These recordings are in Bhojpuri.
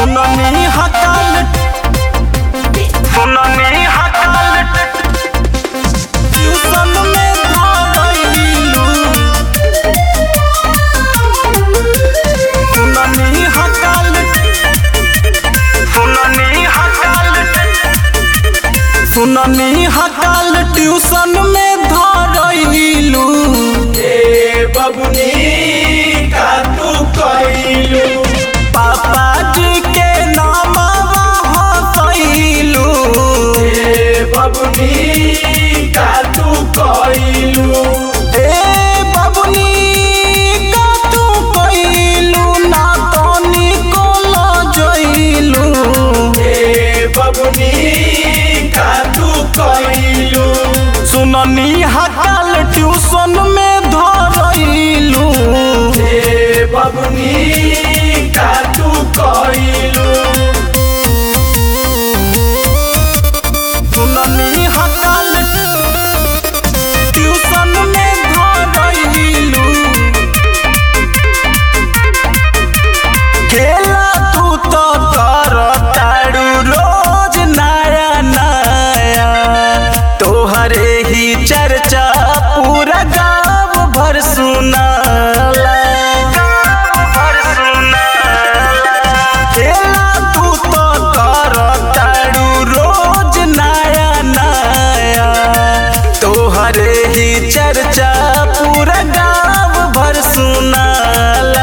सुननी हकाल सुननी हकाल ट्यूशन में धरैलू सुननी हकाल सुननी हकाल सुननी हकाल ट्यूशन में धरैलू ए बबुनी का तू कइलू पापा जी के नामवा हसैलू ए बबुनी का तू कइलू ए बबुनी का तू कइलू ना तनी को लजैलू ए बबुनी का तू कइलू सुननी हकाल ट्यूशन में धरैलू ए बबुनी का तू कइलू सुननी हकाल ट्यूशन में धरैलू खेला तू तो कर तारू रोज नया नया तोहरे ही चर्चा पूरा गाँव भर सुनाला भर सुनाला खेला तू तो कर तारू रोज नया नया तोहरे ही चर्चा पूरा गाँव भर सुनाला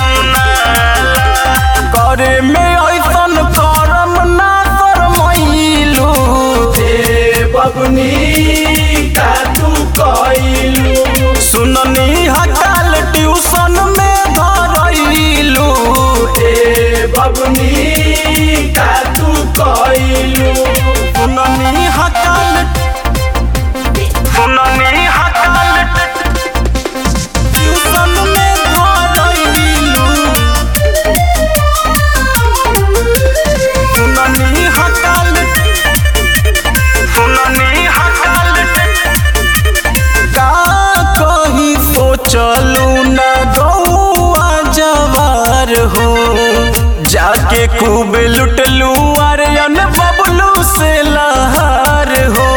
करे में ऐसन करम ना करमैलू ए बबुनी का तू कइलू सुननी हकाल ट्यूशन में धरैलू ए बबुनी का तू कइलू सुननी हकाल सुननी हकाल ट्यूशन में धरैलू सुननी हकाल सुननी हकाल का कही सोचलू न गौआ जवार हो जाके खूब लुटलू अरयन बबलू से लहार हो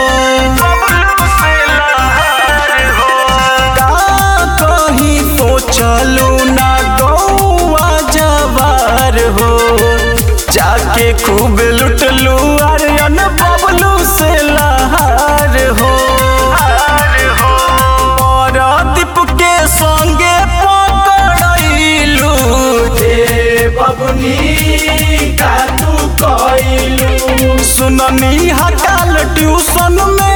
का कही सोचलू न गौआ जवार हो जाके खूब लुटलू अरयन बबलू से लहार हो दीप के संगे पकड़लू ए बबुनी का तू कइलू सुननी हकाल ट्यूशन में